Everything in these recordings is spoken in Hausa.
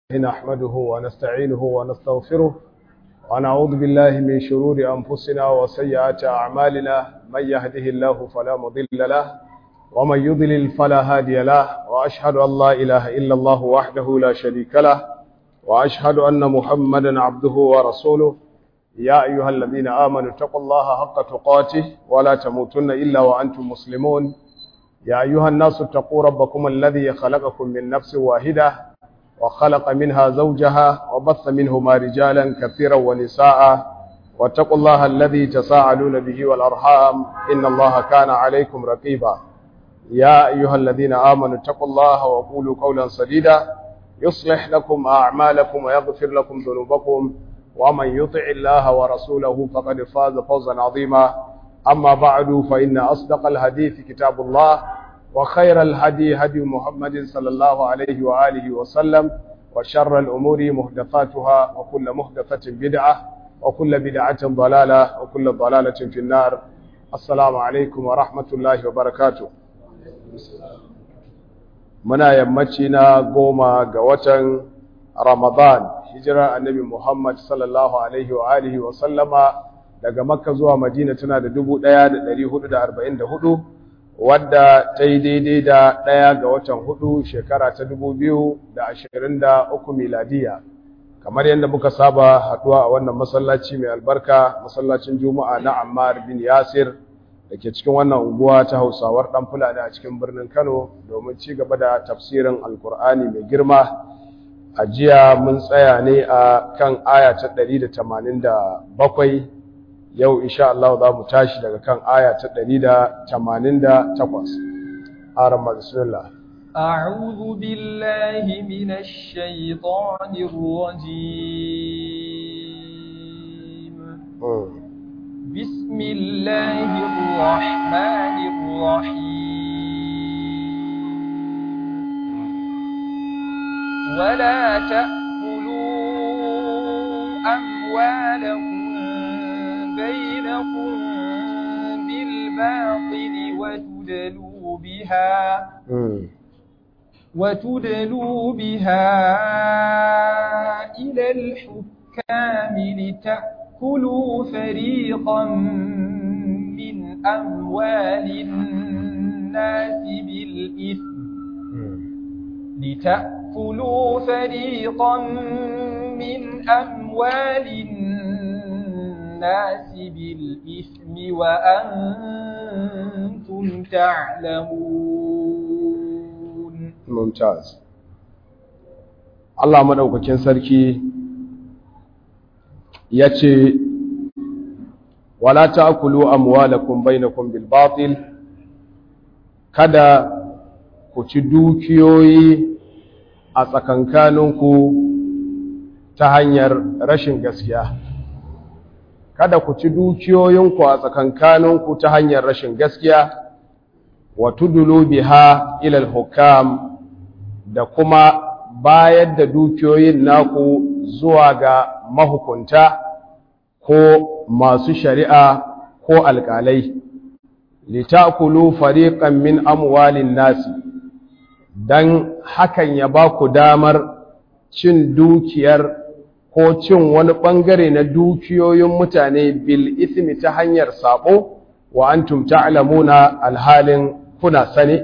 نحمده ونستعينه ونستغفره ونعوذ بالله من شرور أنفسنا وسيئات أعمالنا من يهده الله فلا مضل له ومن يضلل فلا هادي له وأشهد أن لا إله إلا الله وحده لا شريك له وأشهد أن محمدا عبده ورسوله يا أيها الذين آمنوا اتقوا الله حق تقاته ولا تموتن إلا وأنتم مسلمون يا أيها الناس اتقوا ربكم الذي خلقكم من نفس واحدة وخلق منها زوجها وبث منهما رجالا كثيرا ونساء واتقوا الله الذي تساءلون به والأرحام إن الله كان عليكم رقيبا يا أيها الذين آمنوا اتقوا الله وقولوا قولا سديدا يصلح لكم أعمالكم ويغفر لكم ذنوبكم ومن يطع الله ورسوله فقد فاز فوزا عظيما أما بعد فإن أصدق الحديث كتاب الله وخير الهدي هدي محمد صلى الله عليه وآله وسلم وشر الأمور محدثاتها وكل محدثة بدعة وكل بدعة ضلالة وكل ضلالة في النار السلام عليكم ورحمة الله وبركاته muna yammaci na goma ga watan Ramadan hijira annabi Muhammad sallallahu alaihi wa alihi wa sallama daga Makka zuwa Madina tana da 1444 wadda ta yi daidai da ɗaya ga watan hudu shekara ta 2023 miladiya kamar yadda muka saba haduwa a wannan masallaci mai albarka masallacin Juma'a na Ammar bin Yasir da ke cikin wannan unguwa ta Hausawar dan Fulani a cikin birnin Kano domin ci gaba da tafsirin Alkur'ani mai girma a jiya mun tsaya ne a kan aya ta 187 yau insha Allah za mu tashi daga kan aya ta 188 aran bismillah أعوذ بالله من الشيطان الرجيم بسم الله الرحمن الرحيم ولا تأكلوا أموالكم بينكم بالباطل وتدلوا بها وتدلوا بها إلى الحكام لتأكلوا فريقا من أموال الناس بالإثم لتأكلوا فريقا من أموال الناس بالإثم وأنتم تعلمون ممتاز Allah madaukakin sarki yace wala ta'kulu amwalakum bainakum bil batil kada ku ci dukiyoyi a tsakankaninku ta hanyar rashin gaskiya kada ku ci dukiyoyinku a tsakankaninku ta hanyar rashin gaskiya wa tudulu biha ila al-hukam da kuma bayar da dukiyoyin naku zuwa ga mahukunta ko masu shari'a ko alƙalai litakulu fariqan min amwalin nasi dan hakan ya ba ku damar cin dukiyar ko cin wani ɓangare na dukiyoyin mutane bil ismi ta hanyar sabo wa antum ta'lamuna alhalin kuna sane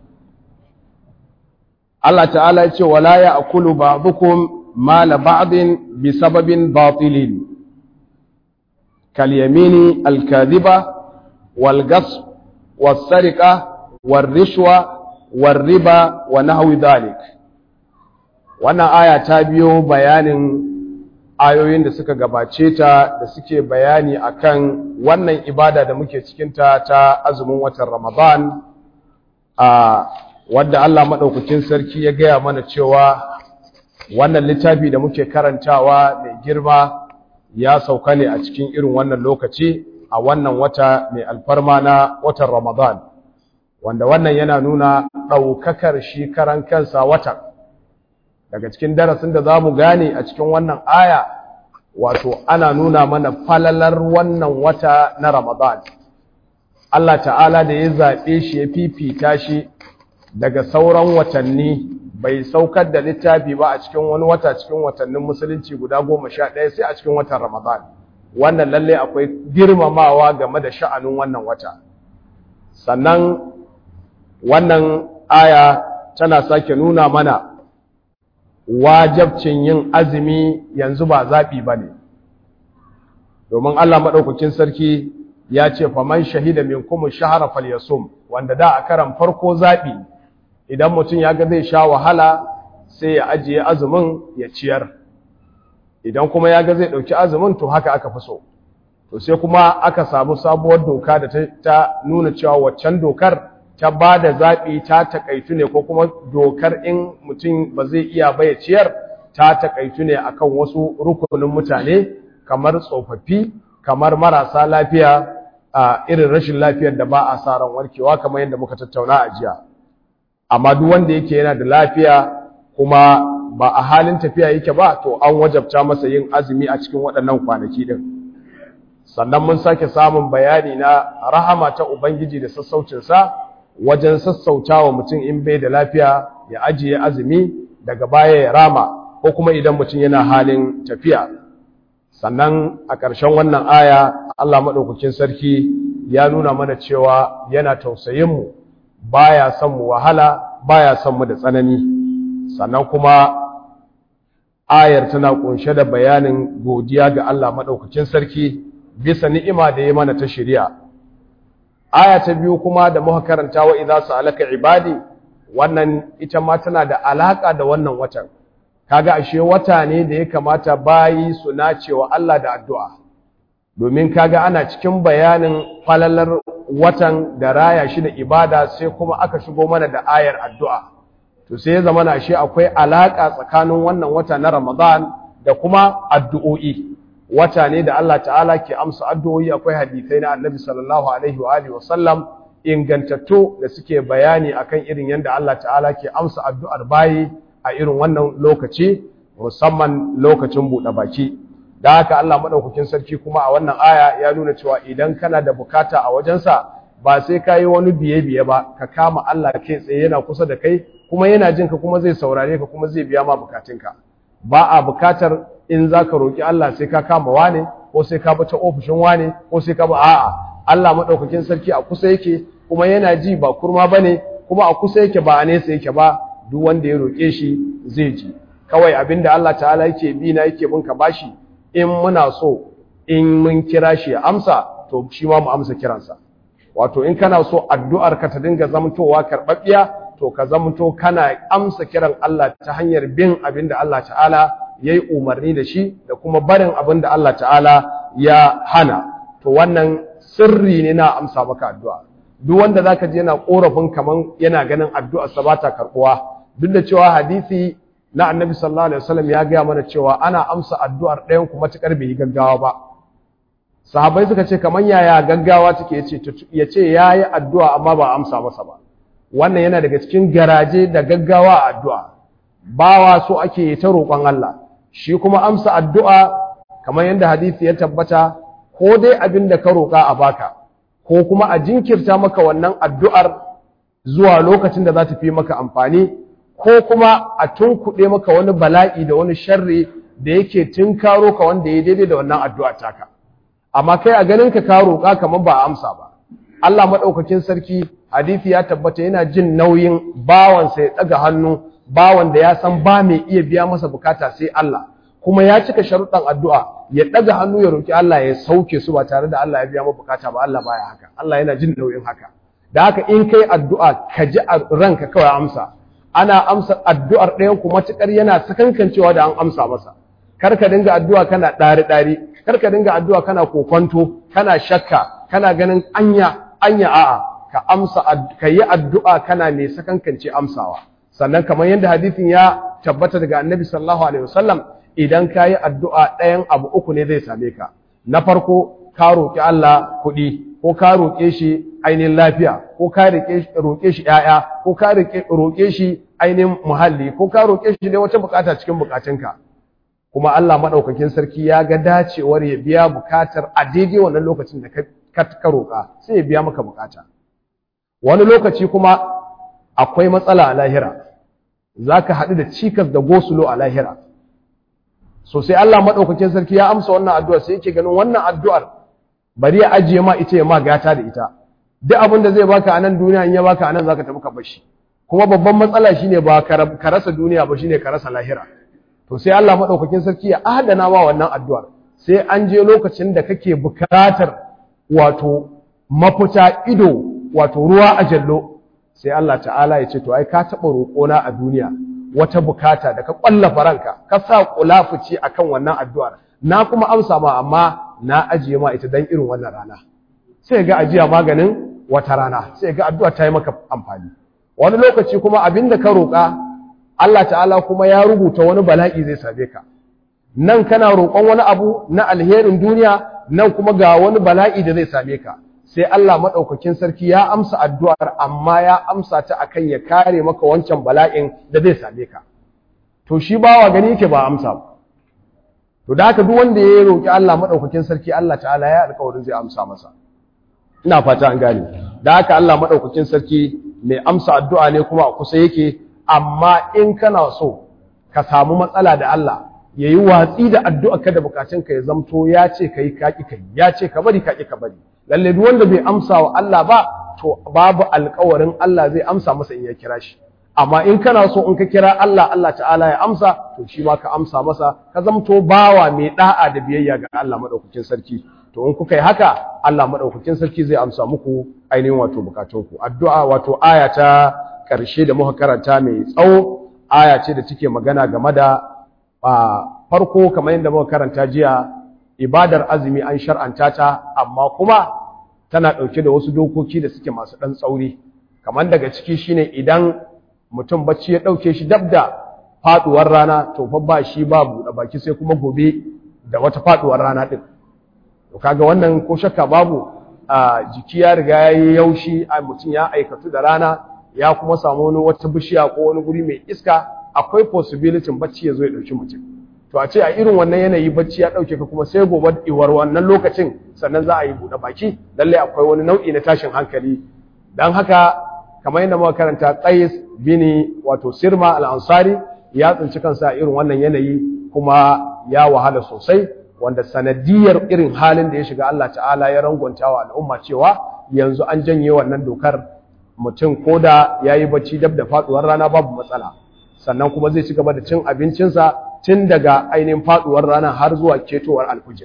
Allah ta'ala ce wala ya'kulu ba'dukum mala ba'din bi sababin batilin kal yamini al kadhiba wal ghasb was sariqa war rishwa war riba wa nahwi dhalik wannan aya ta biyo bayanin ayoyin da suka gabace ta da suke bayani akan wannan ibada da muke cikinta ta azumin watan Ramadan a wadda Allah madaukakin sarki ya gaya mana cewa wannan littafi da muke karantawa mai girma ya sauka ne a cikin irin wannan lokaci a wannan wata mai alfarma na watan Ramadan wanda wannan yana nuna ɗaukakar shi karan kansa watan daga cikin darasin da za mu gane a cikin wannan aya wato ana nuna mana falalar wannan wata na Ramadan Allah ta'ala da ya zaɓe shi ya fifita shi daga sauran watanni bai saukar da littafi ba a cikin wani wata cikin watannin musulunci guda goma sha ɗaya sai a cikin watan ramadan wannan lalle akwai girmamawa game da sha'anin wannan wata sannan wannan aya tana sake nuna mana wajabcin yin azumi yanzu ba zaɓi ba ne domin Allah maɗaukakin sarki ya ce faman shahida min kuma shahara falyasum wanda da a karan farko zaɓi idan mutum ya ga zai sha wahala sai ya ajiye azumin ya ciyar idan kuma ya ga zai ɗauki azumin to haka aka fi so to sai kuma aka samu sabuwar doka da ta nuna cewa waccan dokar ta ba da zaɓi ta taƙaitu ne ko kuma dokar in mutum ba zai iya ba ya ciyar ta taƙaitu ne akan wasu rukunin mutane kamar tsofaffi kamar marasa lafiya a irin rashin lafiyar da ba a sa ran warkewa kamar yadda muka tattauna a jiya amma duk wanda yake yana da lafiya kuma ba a halin tafiya yake ba to an wajabta masa yin azumi a cikin waɗannan kwanaki din sannan mun sake samun bayani na rahama ta ubangiji da sassaucinsa wajen sassautawa mutum in bai da lafiya ya ajiye azumi daga baya ya rama ko kuma idan mutum yana halin tafiya sannan a ƙarshen wannan aya Allah maɗaukakin sarki ya nuna mana cewa yana tausayin mu baya son mu wahala baya son mu da tsanani sannan kuma ayar tana kunshe da bayanin godiya ga Allah maɗaukakin sarki bisa ni'ima da ya mana ta shari'a aya ta biyu kuma da muka karanta wa idza sa'alaka ibadi wannan ita ma tana da alaka da wannan watan kaga ashe wata ne da ya kamata bayi su nacewa Allah da addu'a domin kaga ana cikin bayanin falalar watan da raya shi da ibada sai kuma aka shigo mana da ayar addu'a to sai ya zama na ashe akwai alaka tsakanin wannan wata na Ramadan da kuma addu'o'i wata ne da Allah ta'ala ke amsa addu'o'i akwai hadisai na Annabi sallallahu alaihi wa alihi wasallam ingantattu da suke bayani akan irin yadda Allah ta'ala ke amsa addu'ar bayi a irin wannan lokaci musamman lokacin buɗe baki da haka Allah madaukakin sarki kuma a wannan aya ya nuna cewa idan kana da bukata a wajensa ba sai ka yi wani biye-biye ba ka kama Allah kai tsaye yana kusa da kai kuma yana jin ka kuma zai saurare ka kuma zai biya ma bukatunka ba a bukatar in za ka roƙi Allah sai ka kama wane ko sai ka bata ofishin wane ko sai ka ba a'a Allah madaukakin sarki a kusa yake kuma yana ji ba kurma bane kuma a kusa yake ba a nesa yake ba duk wanda ya roƙe shi zai ji kawai abinda Allah ta'ala yake bi na yake bin ka bashi in muna so in mun kira shi ya amsa to shi ma mu amsa kiransa wato in kana so addu'ar ka ta dinga zamantowa karɓaɓɓiya to ka zamanto kana amsa kiran Allah ta hanyar bin abinda Allah ta'ala ya yi umarni da shi da kuma barin abinda Allah ta'ala ya hana to wannan sirri ne na amsa maka addu'a duk wanda zaka je yana korafin kaman yana ganin addu'ar sa ba ta karbuwa duk da cewa hadisi na annabi sallallahu alaihi wasallam ya gaya mana cewa ana amsa addu'ar ɗayan kuma tukar bai yi gaggawa ba sahabbai suka ce kaman yaya gaggawa take yace yace yayi addu'a amma ba amsa masa ba wannan yana daga cikin garaje da gaggawa a addu'a bawa so ake ta roƙon Allah shi kuma amsa addu'a kamar yadda hadisi ya tabbata ko dai abin da ka roƙa a baka ko kuma a jinkirta maka wannan addu'ar zuwa lokacin da za ta fi maka amfani ko kuma a tunkuɗe maka wani bala'i da wani sharri da yake tunkaro ka wanda ya daidai da wannan addu'a taka amma kai a ganin ka ka roƙa kamar ba a amsa ba Allah maɗaukakin sarki hadisi ya tabbata yana jin nauyin bawansa ya ɗaga hannu bawan da ya san ba mai iya biya masa bukata sai Allah kuma ya cika sharuɗan addu'a ya ɗaga hannu ya roƙi Allah ya sauke su ba tare da Allah ya biya masa bukata ba Allah baya haka Allah yana jin nauyin haka da haka in kai addu'a ka ji a ranka kawai amsa ana amsa addu'ar ɗayan ku matuƙar yana sakankancewa da an amsa masa kar ka dinga addu'a kana ɗari ɗari kar ka dinga addu'a kana kokonto kana shakka kana ganin anya anya a'a ka amsa ka yi addu'a kana mai sakankance amsawa sannan kamar yadda hadisin ya tabbata daga annabi sallallahu alaihi wasallam idan ka yi addu'a ɗayan abu uku ne zai same ka na farko ka roƙi Allah kuɗi ko ka roƙe shi ainihin lafiya ko ka roƙe shi ‘ya'ya ko ka roƙe shi ainihin muhalli ko ka roƙe shi ne wata bukata cikin bukatunka kuma Allah maɗaukakin sarki ya ga dacewar ya biya bukatar a daidai wannan lokacin da ka roƙa sai ya biya maka bukata wani lokaci kuma akwai matsala a lahira zaka haɗu da cikas da gosulo a lahira so sai Allah madaukakin sarki ya amsa wannan addu'ar sai yake ganin wannan addu'ar bari ya ajiye ma ita ya ma gata da ita duk abin da zai baka a nan duniya in ya baka a nan zaka tafi ka bashi kuma babban matsala shine ba ka rasa duniya ba shine ka rasa lahira to sai Allah madaukakin sarki ya adana ma wannan addu'ar sai an je lokacin da kake bukatar wato mafita ido wato ruwa a jallo sai Allah ta'ala ya ce to ai ka taɓa roƙona a duniya wata bukata da ka ƙwallafa ranka ka sa kulafuci akan wannan addu'ar na kuma amsa ma amma na ajiye ma ita dan irin wannan rana sai ga ajiya maganin wata rana sai ga addu'a ta yi maka amfani wani lokaci kuma abinda ka roƙa Allah ta'ala kuma ya rubuta wani bala'i zai same ka nan kana roƙon wani abu na alherin duniya nan kuma ga wani bala'i da zai same ka sai Allah maɗaukakin sarki ya amsa addu'ar amma ya amsa ta akan ya kare maka wancan bala'in da zai same ka to shi bawa gani yake ba amsa ba to da haka duk wanda ya roƙi Allah maɗaukakin sarki Allah ta'ala ya alƙawarin zai amsa masa ina fata an gane da haka Allah maɗaukakin sarki mai amsa addu'a ne kuma a kusa yake amma in kana so ka samu matsala da Allah ya yi watsi da addu'a ka da bukatunka ya zamto ya ce ka yi kaƙi ka ya ce ka bari kaƙi ka bari lalle duk wanda bai amsa wa Allah ba to babu alƙawarin Allah zai amsa masa in ya kira shi amma in kana so in ka kira Allah Allah ta'ala ya amsa to shi ma ka amsa masa ka zamto bawa mai da'a da biyayya ga Allah madaukakin sarki to in kuka yi haka Allah madaukakin sarki zai amsa muku ainihin wato bukatunku addu'a wato aya ta ƙarshe da muka karanta mai tsawo aya ce da take magana game da farko kamar yadda muka karanta jiya ibadar azumi an shar'anta ta amma kuma tana ɗauke da wasu dokoki da suke masu ɗan tsauri kamar daga ciki shine idan mutum bacci ya ɗauke shi dab da faɗuwar rana to fa ba shi ba buɗe baki sai kuma gobe da wata faɗuwar rana ɗin to kaga wannan ko shakka babu a jiki ya riga ya yi yaushi a mutum ya aikatu da rana ya kuma samu wani wata bishiya ko wani guri mai iska akwai possibility bacci ya zo ya ɗauki mutum to a ce a irin wannan yanayi bacci ya ɗauke ka kuma sai gobe iwar wannan lokacin sannan za a yi buɗe baki lallai akwai wani nau'i na tashin hankali don haka kamar yadda muka karanta qais bini wato sirma al-ansari ya tsinci kansa a irin wannan yanayi kuma ya wahala sosai wanda sanadiyar irin halin da ya shiga Allah ta'ala ya rangwanta wa al'umma cewa yanzu an janye wannan dokar mutum ko da ya yi bacci dab da faduwar rana babu matsala sannan kuma zai ci gaba da cin abincinsa tun daga ainihin faduwar rana har zuwa ketowar alfujir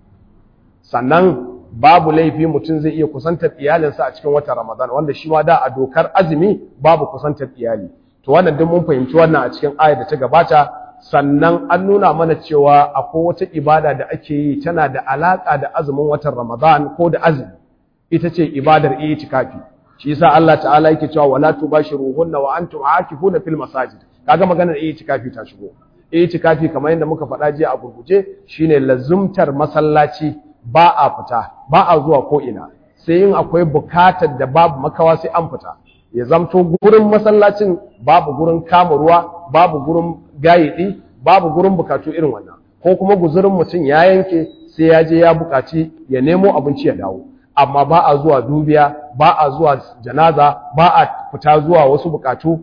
sannan babu laifi mutum zai iya kusantar iyalinsa a cikin watan ramadan wanda shi ma da a dokar azumi babu kusantar iyali to wannan duk mun fahimci wannan a cikin ayar da ta gabata sannan an nuna mana cewa akwai wata ibada da ake yi tana da alaka da azumin watan ramadan ko da azumi ita ce ibadar itikafi shi yasa Allah ta'ala yake cewa wala tubashiruhunna wa antum aakifuna fil masajid kaga maganar itikafi ta shigo itikafi kamar yadda muka faɗa jiya a gurguje shine lazumtar masallaci ba a fita ba a zuwa ko ina sai yin akwai bukatar da babu makawa sai an fita ya zamto gurin masallacin babu gurin kama ruwa babu gurin gayidi babu gurin bukatu irin wannan ko kuma guzurin mutum ya yanke sai ya je ya bukaci ya nemo abinci ya dawo amma ba a zuwa dubiya ba a zuwa janaza ba a fita zuwa wasu bukatu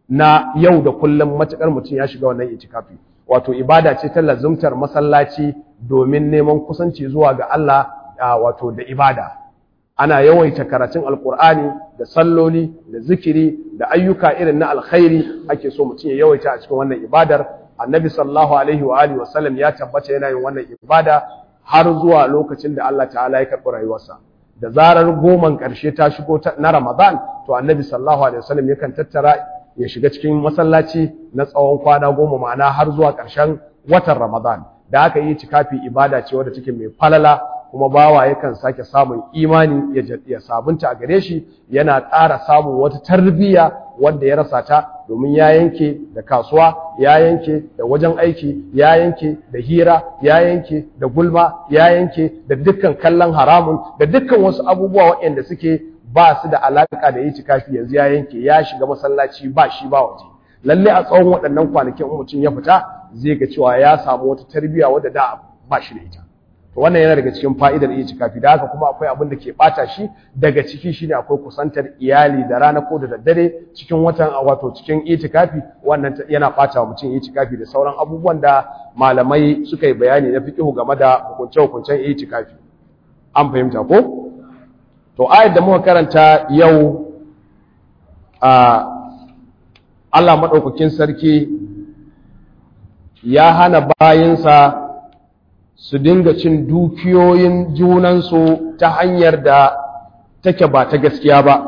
na yau da kullum matukar mutum ya shiga wannan itikafi wato ibada ce ta lazumtar masallaci domin neman kusanci zuwa ga Allah wato da ibada ana yawaita karatun alkur'ani da salloli da zikiri da ayyuka irin na alkhairi ake so mutum ya yawaita a cikin wannan ibadar annabi sallallahu alaihi wa alihi wasallam ya tabbata yana yin wannan ibada har zuwa lokacin da Allah ta'ala ya karɓi rayuwarsa da zarar goman ƙarshe ta shigo na Ramadan to annabi sallallahu alaihi wasallam yakan tattara ya shiga cikin masallaci na tsawon kwana goma ma'ana har zuwa ƙarshen watan Ramadan da aka yi cikafi ibada ce wadda take mai falala kuma bawa yakan sake samun imani ya sabunta a gare shi yana ƙara samun wata tarbiyya wanda ya rasa ta domin ya yanke da kasuwa ya yanke da wajen aiki ya yanke da hira ya yanke da gulma ya yanke da dukkan kallon haramun da dukkan wasu abubuwa waɗanda suke ba su da alaƙa da yi cikafi yanzu ya yanke ya shiga masallaci ba shi ba waje lalle a tsawon waɗannan kwanakin mutum ya fita zai ga cewa ya samu wata tarbiyya wadda da ba shi da ita to wannan yana daga cikin fa'idar itikafi da haka kuma akwai abin da ke bata shi daga ciki shine akwai kusantar iyali da rana ko da daddare cikin watan wato cikin itikafi wannan yana bata wa mutum itikafi da sauran abubuwan da malamai suka yi bayani na fiqhu game da hukunce-hukuncen itikafi an fahimta ko to ayar da muka karanta yau a Allah madaukakin sarki ya hana bayinsa su dinga cin dukiyoyin junansu ta hanyar da take ba ta gaskiya ba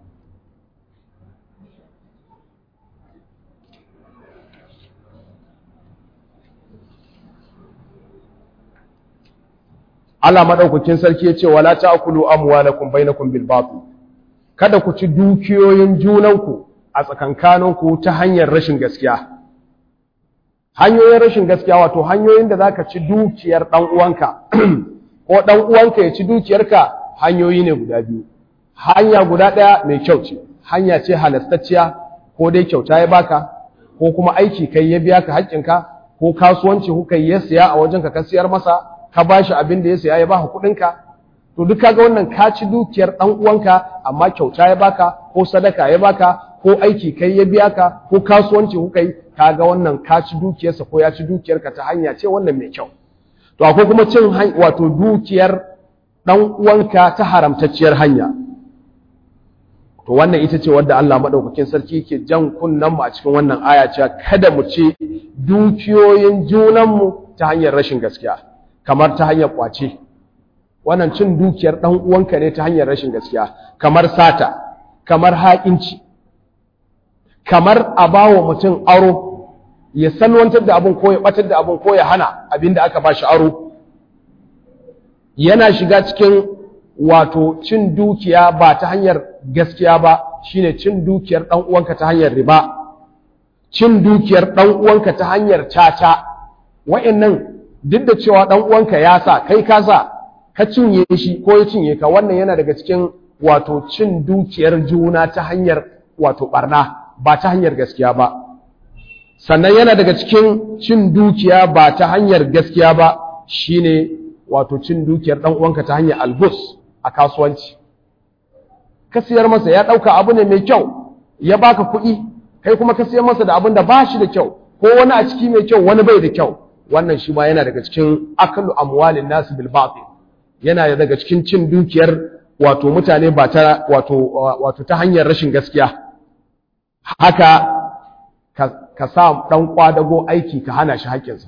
Allah madaukakin sarki ya ce wala ta'kulu amwalakum bainakum bil batil kada ku ci dukiyoyin junanku a tsakankaninku ta hanyar rashin gaskiya hanyoyin rashin gaskiya wato hanyoyin da zaka ci dukiyar dan uwanka ko dan uwanka ya ci dukiyarka hanyoyi ne guda biyu hanya guda daya mai kyau ce hanya ce halastacciya ko dai kyauta ya baka ko kuma aiki kai ya biya ka haƙƙinka ko kasuwanci kuka yi ya siya a wajenka ka siyar masa ka bashi abin da ya siya ya baka kuɗinka to duk kaga wannan ka ci dukiyar dan uwanka amma kyauta ya baka ko sadaka ya baka ko aiki kai ya biya ka ko kasuwanci kuka yi kaga wannan ka ci dukiyarsa ko ya ci dukiyarka ta hanya ce wannan mai kyau to akwai kuma cin wato dukiyar dan uwanka ta haramtacciyar hanya to wannan ita ce wadda Allah madaukakin sarki yake jan kunnan mu a cikin wannan aya cewa kada mu ci dukiyoyin junan mu ta hanyar rashin gaskiya kamar ta hanyar kwace wannan cin dukiyar dan uwanka ne ta hanyar rashin gaskiya kamar sata kamar haƙinci kamar a bawa mutum aro ya salwantar da abin ko ya batar da abin ko ya hana abin da aka ba shi aro yana shiga cikin wato cin dukiya ba ta hanyar gaskiya ba shine cin dukiyar dan uwanka ta hanyar riba cin dukiyar dan uwanka ta hanyar caca wa'annan duk da cewa dan uwanka ya sa kai ka sa ka cinye shi ko ya cinye ka wannan yana daga cikin wato cin dukiyar juna ta hanyar wato barna ba ta hanyar gaskiya ba sannan yana daga cikin cin dukiya ba ta hanyar gaskiya ba shine wato cin dukiyar dan uwanka ta hanyar albus a kasuwanci ka siyar masa ya dauka abu ne mai kyau ya baka kuɗi kai kuma ka siyar masa da abin da ba shi da kyau ko wani a ciki mai kyau wani bai da kyau wannan shi ma yana daga cikin akalu amwalin nasu bil batil yana daga cikin cin dukiyar wato mutane ba ta wato wato ta hanyar rashin gaskiya haka ka sa ɗan ƙwadago aiki ka hana shi haƙƙinsa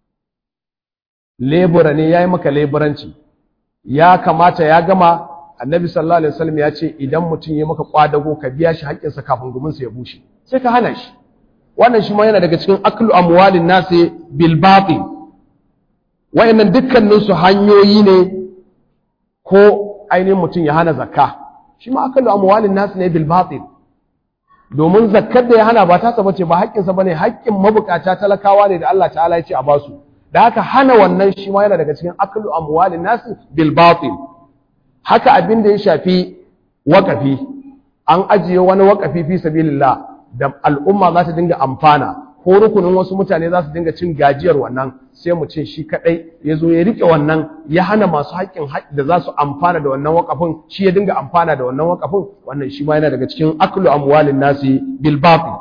lebura ne ya yi maka leburanci ya kamata ya gama annabi sallallahu alaihi wasallam ya ce idan mutum ya maka ƙwadago ka biya shi haƙƙinsa kafin guminsa ya bushe sai ka hana shi wannan shi ma yana daga cikin aklu amwalin nasi bil batil wayannan dukkanin su hanyoyi ne ko ainihin mutum ya hana zakka shi ma aklu amwalin nasi ne bil batil domin zakkar da ya hana ba tasa bace ba haƙƙinsa bane haƙƙin mabukata talakawa ne da Allah ta'ala ya ce a basu da haka hana wannan shi ma yana daga cikin aklu amwalin nasi bil batil haka abin da ya shafi waƙafi an ajiye wani waƙafi fi sabilillah da al'umma za ta dinga amfana ko rukunin wasu mutane za su dinga cin gajiyar wannan sai mu ce shi kadai ya zo ya rike wannan ya hana masu haƙƙin da za su amfana da wannan waƙafin shi ya dinga amfana da wannan waƙafin wannan shi ma yana daga cikin aklu amwalin nasi bil batil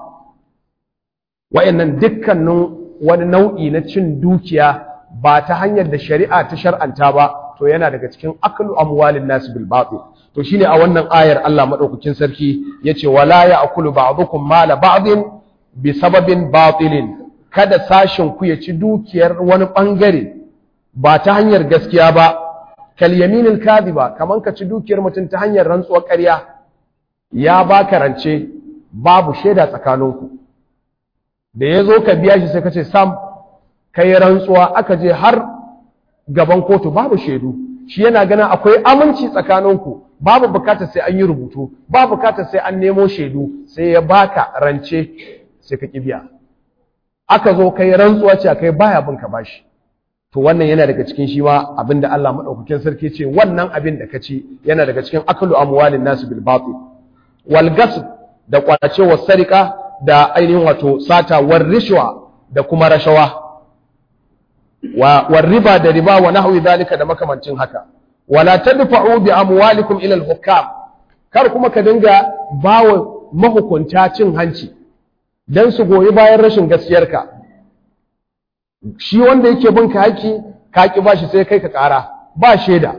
wa'annan dukkanin wani nau'i na cin dukiya ba ta hanyar da shari'a ta shar'anta ba to yana daga cikin aklu amwalin nasi bil batil to shine a wannan ayar Allah madaukakin sarki yace wala ya'kulu ba'dukum mala ba'din bi sababin batilin kada sashin ku ya ci dukiyar wani bangare ba ta hanyar gaskiya ba kal yaminil kadhiba kaman ka ci dukiyar mutum ta hanyar rantsuwar ƙarya ya baka rance babu shaida tsakaninku da yazo ka biya shi sai ka ce sam kai rantsuwa aka je har gaban kotu babu shaidu shi yana ganin akwai aminci tsakaninku babu bukatar sai an yi rubutu babu bukatar sai an nemo shaidu sai ya baka rance sai ka kibiya aka zo kai rantsuwa ce kai baya bin ka bashi to wannan yana daga cikin shi ma abinda Allah madaukakin sarki ce wannan abin da kaci yana daga cikin aklu amwalin nasu bil batil wal gasb da kwace wa sarika da ainihin wato sata war rishwa da kuma rashawa wa war riba da riba wa nahwi zalika da makamancin haka wala tadfa'u bi amwalikum ila al-hukam kar kuma ka dinga bawa mahukunta cin hanci dan su goyi bayan rashin gaskiyarka shi wanda yake bin ka haƙi ka ki bashi sai kai ka ƙara ba shaida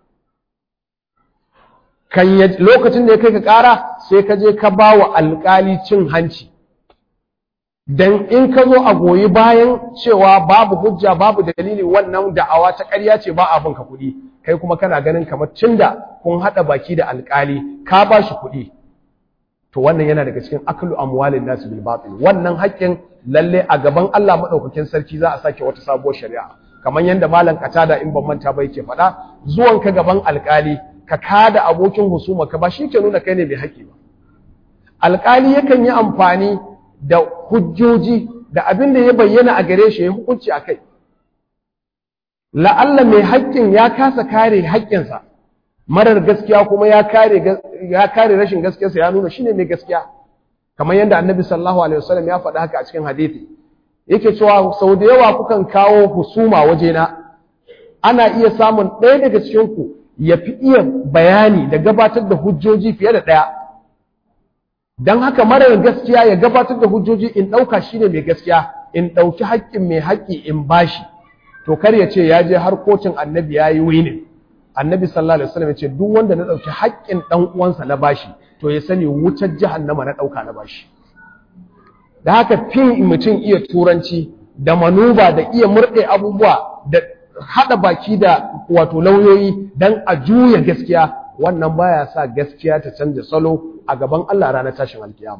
kan lokacin da ya kai ka ƙara sai ka je ka bawa alƙali cin hanci dan in ka zo a goyi bayan cewa babu hujja babu dalili wannan da'awa ta ƙarya ce ba abin ka kuɗi kai kuma kana ganin kamar tunda kun haɗa baki da alƙali ka ba shi kuɗi to wannan yana daga cikin aklu amwalin nasu bil batil wannan haƙƙin lalle a gaban Allah madaukakin sarki za a sake wata sabuwar shari'a kamar yanda malam katada in ban manta ba yake faɗa zuwan ka gaban alƙali ka kada abokin husuma ka ba shi ke nuna kai ne mai haƙƙi ba alƙali yakan yi amfani da hujjoji da abin da ya bayyana a gare shi ya hukunci a kai la'alla mai haƙƙin ya kasa kare haƙƙinsa marar gaskiya kuma ya kare ya kare rashin gaskiyarsa ya nuna shine mai gaskiya kamar yadda annabi sallallahu alaihi wasallam ya faɗa haka a cikin hadisi yake cewa sau da yawa kukan kawo husuma wajena ana iya samun ɗaya daga cikin ku ya fi iya bayani da gabatar da hujjoji fiye da ɗaya don haka marar gaskiya ya gabatar da hujjoji in ɗauka shine mai gaskiya in ɗauki haƙƙin mai haƙƙi in bashi to kar ya ce ya je har kotun annabi ya yi winin annabi sallallahu alaihi wasallam ya ce duk wanda na ɗauki haƙƙin ɗan uwansa na bashi to ya sani wutar jahannama na ɗauka na bashi da haka fin mutum iya turanci da manuba da iya murɗe abubuwa da haɗa baki da wato lauyoyi don a juya gaskiya wannan baya sa gaskiya ta canza salo a gaban Allah ranar tashin alkiyama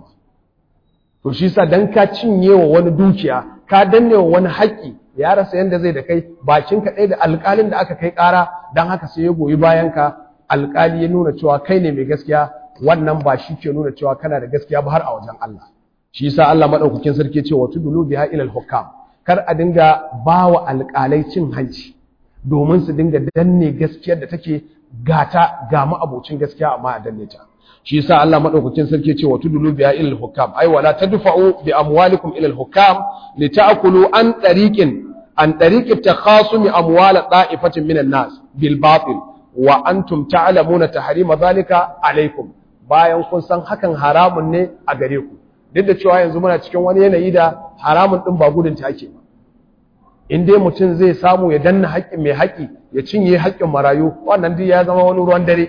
to shi sa dan ka cinye wa wani dukiya ka danne wa wani haƙƙi ya rasa yanda zai da kai bakin ka ɗaya da alƙalin da aka kai ƙara dan haka sai ya goyi bayan ka alƙali ya nuna cewa kai ne mai gaskiya wannan ba shi ke nuna cewa kana da gaskiya ba har a wajen Allah shi yasa Allah madaukakin sarki ce wa tudulu biha ila al-hukam kar a dinga bawa alƙalai cin hanci domin su dinga danne gaskiyar da take gata ga ma'abocin gaskiya amma a danne ta shi yasa Allah madaukakin sarki ce wa tudulu biha ila al-hukam ay wala tadfa'u bi amwalikum ila al-hukam lita'kulu an tariqin an tariqi takhasum amwal da'ifatin min an-nas bil batil wa antum ta'lamuna tahrima dhalika alaykum bayan kun san hakan haramun ne a gare ku duk da cewa yanzu muna cikin wani yanayi da haramun din ba gudun ta ake ba in dai mutum zai samu ya danna haƙƙin mai haƙƙi ya cinye haƙƙin marayu wannan duk ya zama wani ruwan dare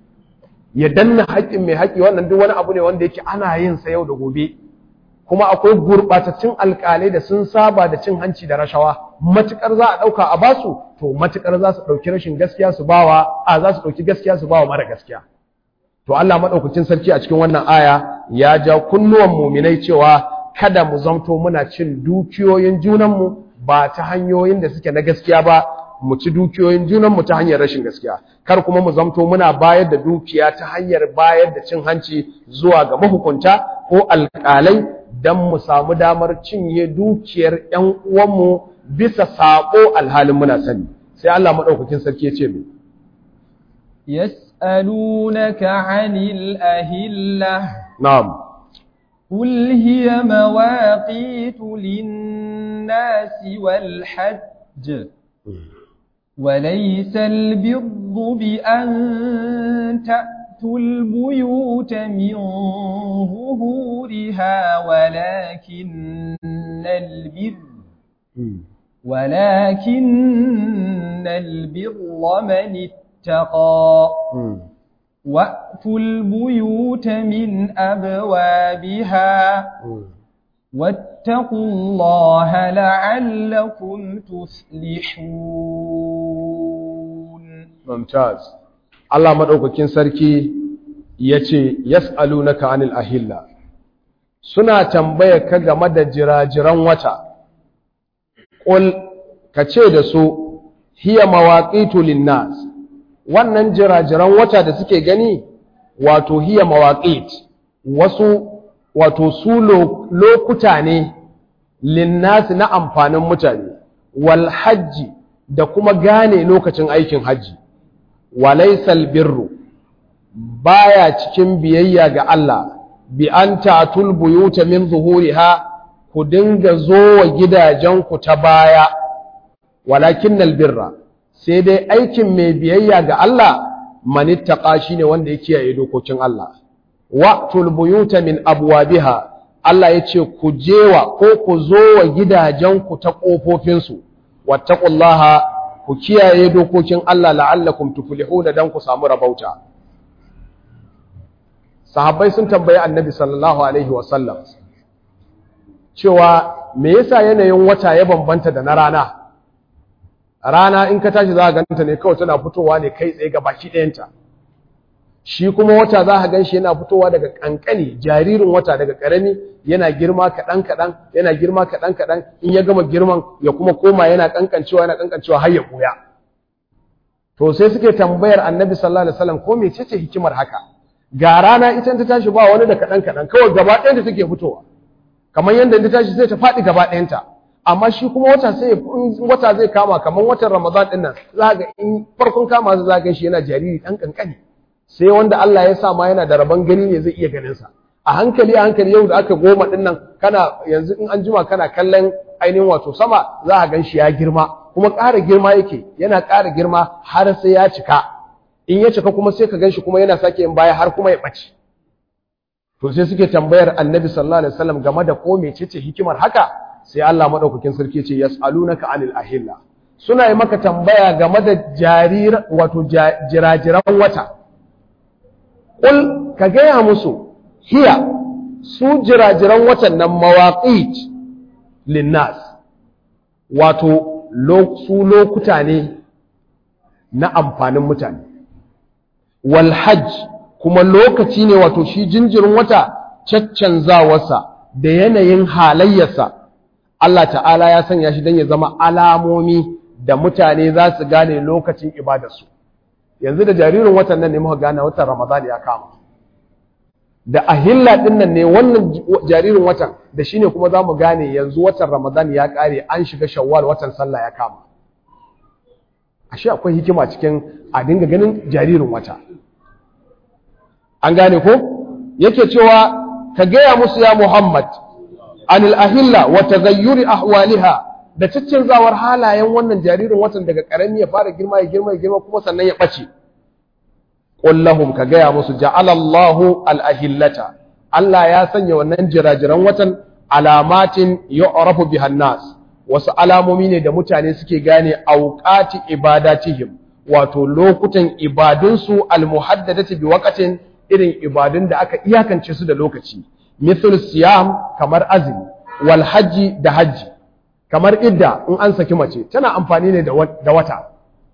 ya danna haƙƙin mai haƙƙi wannan duk wani abu ne wanda yake ana yin sa yau da gobe kuma akwai gurɓatattun alƙalai da sun saba da cin hanci da rashawa matukar za a ɗauka a basu to matukar za su ɗauki rashin gaskiya su bawa a za su ɗauki gaskiya su bawa mara gaskiya to Allah maɗaukacin sarki a cikin wannan aya ya ja kunnuwan muminai cewa kada mu zamto muna cin dukiyoyin junanmu ba ta hanyoyin da suke na gaskiya ba mu ci dukiyoyin junanmu ta hanyar rashin gaskiya kar kuma mu zamto muna bayar da dukiya ta hanyar bayar da cin hanci zuwa ga mahukunta ko alƙalai don mu samu damar cinye dukiyar ‘yan uwanmu bisa saƙo alhalin muna sani sai Allah maɗaukakin sarki ya ce mai يسألونك عن الأهلة na'am قل هي مواقيت للناس والحج وليس البر بأن تأتوا البيوت من ظهورها ولكن البر ولكن البر من اتقى وأتوا البيوت من أبوابها واتقوا الله لعلكم تفلحون mumtaz Allah madaukakin sarki yace yas'alunaka anil ahilla suna tambaya ka game da jirajiran wata qul kace da su hiya mawaqitu linnas wannan jirajiran wata da suke gani wato hiya mawaqit wasu wato su lokuta ne linnas na amfanin mutane wal hajji da kuma gane lokacin aikin hajji walaisal birru baya cikin biyayya ga Allah bi an ta'tul buyuta min zuhuriha ku dinga zo wa gidajenku ta baya walakinnal birra sai dai aikin mai biyayya ga Allah manittaqa shine wanda ya kiyaye dokokin Allah waqtul buyuta min abwabiha Allah ya ce ku jewa ko ku zo wa gidajenku ta ƙofofinsu wattaqullaha ku kiyaye dokokin Allah la'allakum tuflihuna dan ku samu rabauta sahabbai sun tambayi annabi sallallahu alaihi wasallam cewa me yasa yanayin wata ya bambanta da na rana rana in ka tashi za ka ganta ne kawai tana fitowa ne kai tsaye ga baki ɗayanta shi kuma wata za ka gan shi yana fitowa daga ƙanƙani jaririn wata daga ƙarami yana girma kaɗan kaɗan yana girma kaɗan kaɗan in ya gama girman ya kuma koma yana ƙanƙancewa yana ƙanƙancewa har ya ɓuya to sai suke tambayar annabi sallallahu alaihi wasallam ko mecece hikimar haka ga rana ita ta tashi ba wani da kaɗan kaɗan kawai gaba ɗayanta take fitowa kamar yadda ta tashi sai ta faɗi gaba ɗayanta amma shi kuma wata sai wata zai kama kamar watan ramadan ɗin nan za ga in farkon kama za ga shi yana jariri ɗan ƙanƙani sai wanda Allah ya sa ma yana da rabon gani ne zai iya ganin sa a hankali a hankali yau da aka goma din nan kana yanzu in an jima kana kallon ainihin wato sama za a gan shi ya girma kuma ƙara girma yake yana ƙara girma har sai ya cika in ya cika kuma sai ka gan shi kuma yana sake yin baya har kuma ya ɓace to sai suke tambayar annabi sallallahu alaihi wasallam game da ko mecece hikimar haka sai Allah madaukakin sarki ce yas'alunaka anil ahilla suna yi maka tambaya game da jarir wato jirajiran wata Ƙul ka gaya musu, hiya su jirajiran watan nan mawaƙit linnas, wato su lokuta ne na amfanin mutane. Walhaj kuma lokaci ne wato shi jinjirin wata caccanzawarsa da yanayin halayyarsa. Allah ta'ala ya sanya shi don ya zama alamomi da mutane za su gane lokacin ibadarsu. yanzu da jaririn watan nan ne muka gane watan Ramadan ya kama da ahilla din nan ne wannan jaririn watan da shine kuma zamu gane yanzu watan Ramadan ya kare an shiga Shawwal watan sallah ya kama ashe akwai hikima cikin a dinga ganin jaririn wata an gane ko yake cewa ka gaya musu ya Muhammad anil ahilla wa taghayyuri ahwaliha da caccanzawar halayen wannan jaririn watan daga ƙarami ya fara girma ya girma ya girma kuma sannan ya ɓace ƙullahum ka gaya musu ja'alallahu al'ahillata Allah ya sanya wannan jirajiran watan alamatin yu'rafu bihan nas wasu alamomi ne da mutane suke gane auqati ibadatihim wato lokutan ibadunsu almuhaddadati bi waqtin irin ibadun da aka iyakance su da lokaci mithl siyam kamar azumi wal hajji da hajji kamar idda in an saki mace tana amfani ne da wata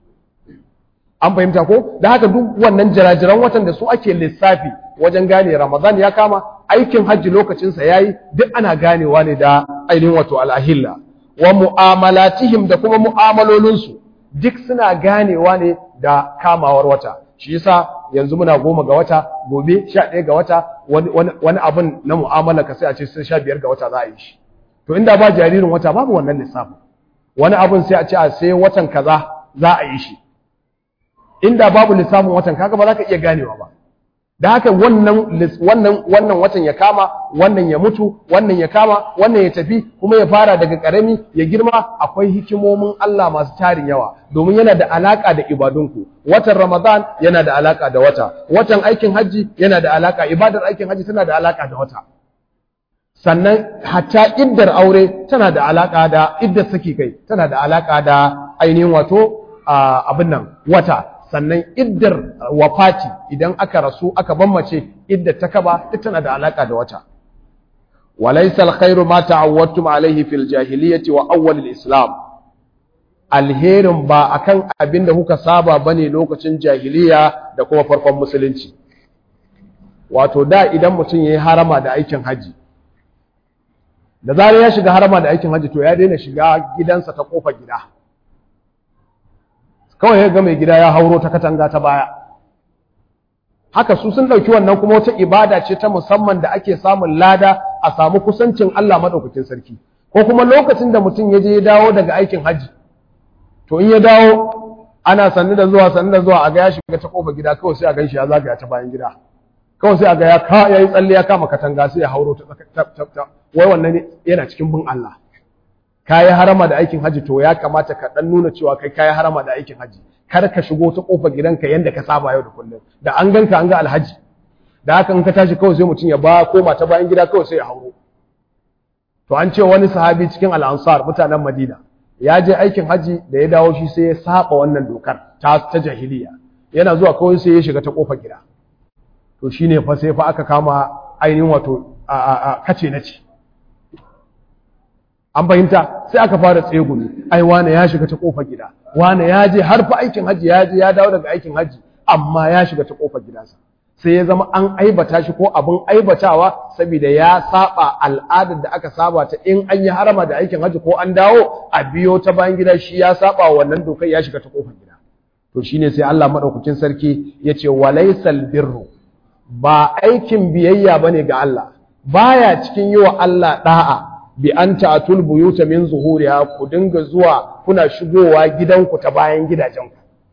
an fahimta ko da haka duk wannan jirajiran watan da su ake lissafi wajen gane ramadan ya kama aikin hajji lokacinsa ya yi duk ana ganewa ne da ainihin wato al'ahilla wa mu'amalatihim da kuma mu'amalolinsu duk suna ganewa ne da kamawar wata shi yasa yanzu muna goma ga wata gobe sha ɗaya ga wata wani abin na mu'amala ka sai a ce sai sha biyar ga wata za a yi shi to inda ba jaririn wata babu wannan lissafin wani abun sai a ce a sai watan kaza za a yi shi inda babu lissafin watan kaga ba za ka iya ganewa ba da haka wannan wannan wannan watan ya kama wannan ya mutu wannan ya kama wannan ya tafi kuma ya fara daga karami ya girma akwai hikimomin Allah masu tarin yawa domin yana da alaka da ibadunku watan Ramadan yana da alaka da wata watan aikin haji yana da alaka ibadar aikin haji tana da alaka da wata sannan hatta iddar aure tana da alaka da iddar saki kai tana da alaka da ainihin wato abin nan wata sannan iddar wafati idan aka rasu aka bammace iddar ta kaba duk tana da alaka da wata walaysa alkhairu ma ta'awwadtum alayhi fil jahiliyyati wa awwal al-islam alherin ba akan abin da kuka saba bane lokacin jahiliya da kuma farkon musulunci wato da idan mutum yayi harama da aikin haji da zarar ya shiga harama da aikin haji to ya daina shiga gidansa ta kofar gida kawai ya ga mai gida ya hauro ta katanga ta baya haka su sun ɗauki wannan kuma wata ibada ce ta musamman da ake samun lada a samu kusancin Allah maɗaukakin sarki ko kuma lokacin da mutum ya je ya dawo daga aikin haji to in ya dawo ana sannu da zuwa sannu da zuwa a ga ya shiga ta kofar gida kawai sai a gan shi ya zagaya ta bayan gida kawai sai a ga ya ka yayi tsalle ya kama katanga sai ya hauro ta wai wannan yana cikin bin Allah kayi harama da aikin haji to ya kamata ka dan nuna cewa kai kayi harama da aikin haji kar ka shigo ta kofar gidanka yanda ka saba yau da kullum da an ganka an ga alhaji da haka in ka tashi kawai sai mutum ya ba koma ta bayan gida kawai sai ya hauro to an ce wani sahabi cikin al'ansar mutanen madina ya je aikin haji da ya dawo shi sai ya saba wannan dokar ta ta jahiliya yana zuwa kawai sai ya shiga ta kofar gida to shine fa sai fa aka kama ainihin wato a kace na ce an fahimta sai aka fara tsegumi ai wane ya shiga ta kofar gida wane ya je har fa aikin haji ya je ya dawo daga aikin haji amma ya shiga ta kofar gidansa sai ya zama an aibata shi ko abin aibatawa saboda ya saba al'adar da aka saba ta in an yi harama da aikin haji ko an dawo a biyo ta bayan gida shi ya saba wannan dokar ya shiga ta kofar gida to shine sai Allah madaukakin sarki yace walaysal birru ba aikin biyayya bane ga Allah baya cikin yi wa Allah da'a bi an ta'atul buyuta min zuhuriha ku dinga zuwa kuna shigowa gidanku ta bayan gidajenku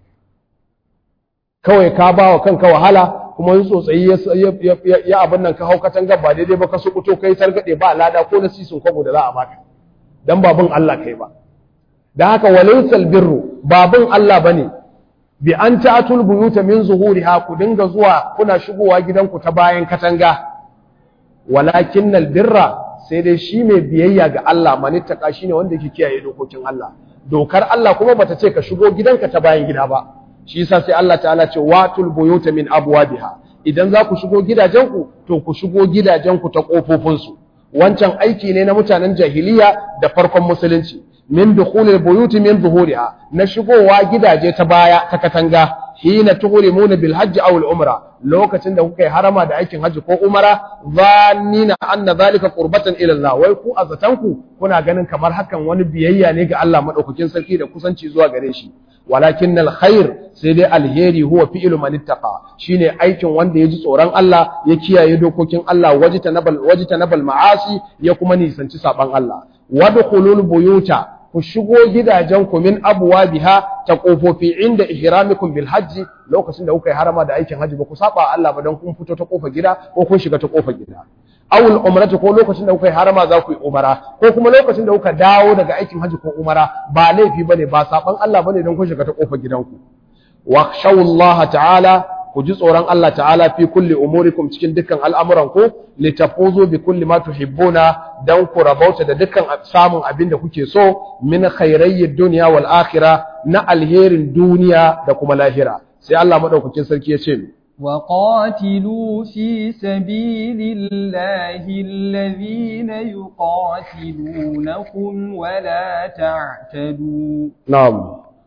kawai ka bawa kanka wahala kuma yin tsotsayi ya abin nan ka hau katanga ba daidai ba ka su kuto kai targade ba lada ko na sisin kwabo da za a baka dan babun Allah kai ba dan haka walaysal birru babun Allah bane bi an ta'atul buyuta min zuhuriha ku dinga zuwa kuna shigowa gidanku ta bayan katanga walakinnal birra sai dai shi mai biyayya ga Allah manittaka shine wanda yake kiyaye dokokin Allah dokar Allah kuma bata ce ka shigo gidanka ta bayan gida ba shi yasa sai Allah ta'ala ce watul buyuta min abwabiha idan za ku shigo gidajenku to ku shigo gidajenku ta kofofinsu wancan aiki ne na mutanen jahiliya da farkon musulunci min dukhulil buyuti min zuhuriha na shigowa gidaje ta baya ta katanga hina tuhrimuna bil hajji aw al umra lokacin da kuka yi harama da aikin hajji ko umara zannina anna zalika qurbatan ila Allah wai ku azatanku kuna ganin kamar hakan wani biyayya ne ga Allah madaukakin sarki da kusanci zuwa gare shi walakin alkhair sai dai alheri huwa fi'lu man ittaqa shine aikin wanda ya ji tsoron Allah ya kiyaye dokokin Allah wajita nabal wajita nabal ma'asi ya kuma nisanci saban Allah wadkhulul buyuta ku shigo gidajen ku min abwabiha ta kofofi inda ihramikum bil hajji lokacin da kuka yi harama da aikin hajji ba ku saba Allah ba dan kun fito ta kofar gida ko kun shiga ta kofar gida awul umrata ko lokacin da kuka yi harama za ku yi umara ko kuma lokacin da kuka dawo daga aikin hajji ko umara ba laifi bane ba saban Allah bane dan kun shiga ta kofar gidanku wa khshawullaha ta'ala ku ji tsoron Allah ta'ala fi kulli umurikum cikin dukkan al'amuran ku litafuzu bi kulli ma tuhibbuna dan ku rabauta da dukkan samun abin da kuke so min khairayyid dunya wal akhirah na alherin duniya da kuma lahira sai Allah madaukakin sarki ya ce وقاتلوا في سبيل الله الذين يقاتلونكم ولا تعتدوا na'am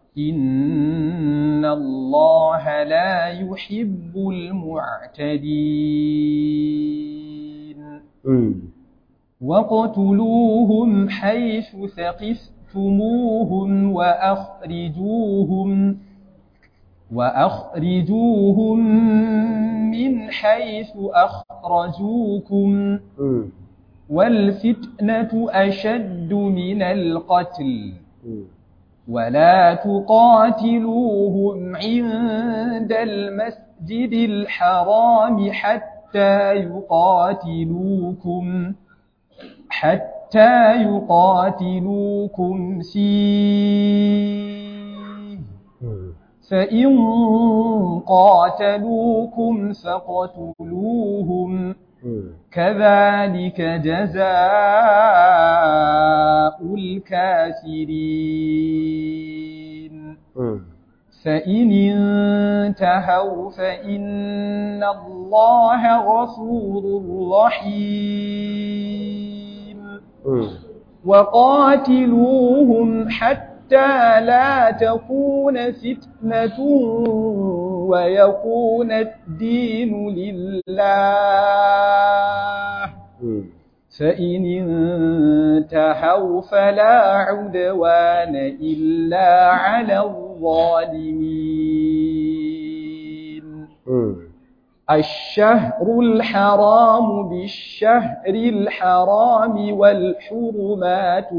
إن الله لا يحب المعتدين mm. وقتلوهم حيث ثقفتموهم وأخرجوهم وأخرجوهم من حيث أخرجوكم Mm. والفتنة أشد من القتل Mm. ولا تقاتلوهم عند المسجد الحرام حتى يقاتلوكم حتى يقاتلوكم فيه Mm. فإن قاتلوكم فاقتلوهم Mm. كذلك جزاء الكافرين Mm. فإن انتهوا فإن الله غفور رحيم Mm. وقاتلوهم حتى لا تكون فتنة ويكون الدين لله Mm. فإن انتهوا فلا عدوان إلا على الظالمين Mm. الشهر الحرام بالشهر الحرام والحرمات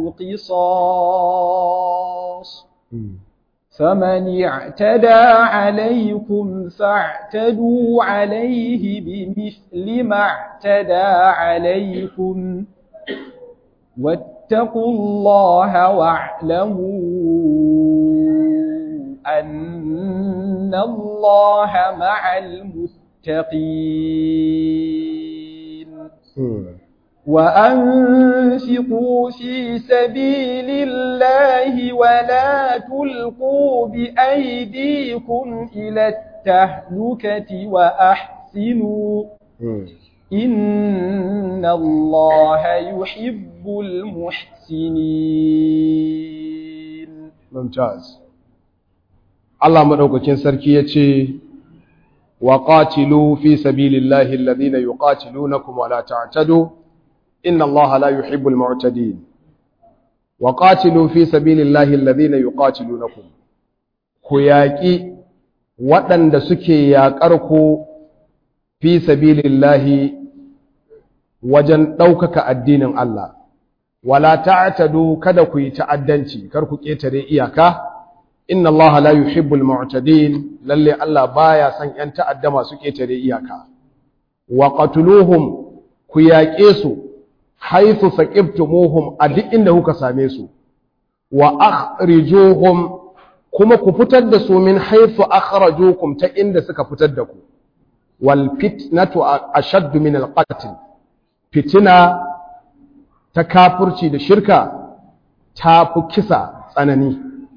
قصاص Mm. فمن اعتدى عليكم فاعتدوا عليه بمثل ما اعتدى عليكم واتقوا واتقوا الله واعلموا أن الله مع المتقين وأنفقوا في سبيل الله ولا تلقوا بأيديكم إلى التهلكة وأحسنوا إن الله يحب المحسنين ممتاز الله مدوكين سركي يتي وقاتلوا في سبيل الله الذين يقاتلونكم ولا تعتدوا إن الله لا يحب المعتدين وقاتلوا في سبيل الله الذين يقاتلونكم كياكي waɗanda suke yaƙar ku fi sabilillahi wajen ɗaukaka addinin Allah wala ta'tadu kada ku yi ta'addanci kar ku ƙetare iyaka inna Allah la yuhibbul mu'tadin lalle Allah baya son ƴan ta'adda masu ƙetare iyaka wa qatuluhum ku yaƙe su haythu saqibtumuhum a duk inda kuka same su wa akhrijuhum kuma ku fitar da su min haythu akhrajukum ta inda suka fitar da ku wal fitnatu ashaddu min al qatl fitina ta kafurci da shirka ta fi kisa tsanani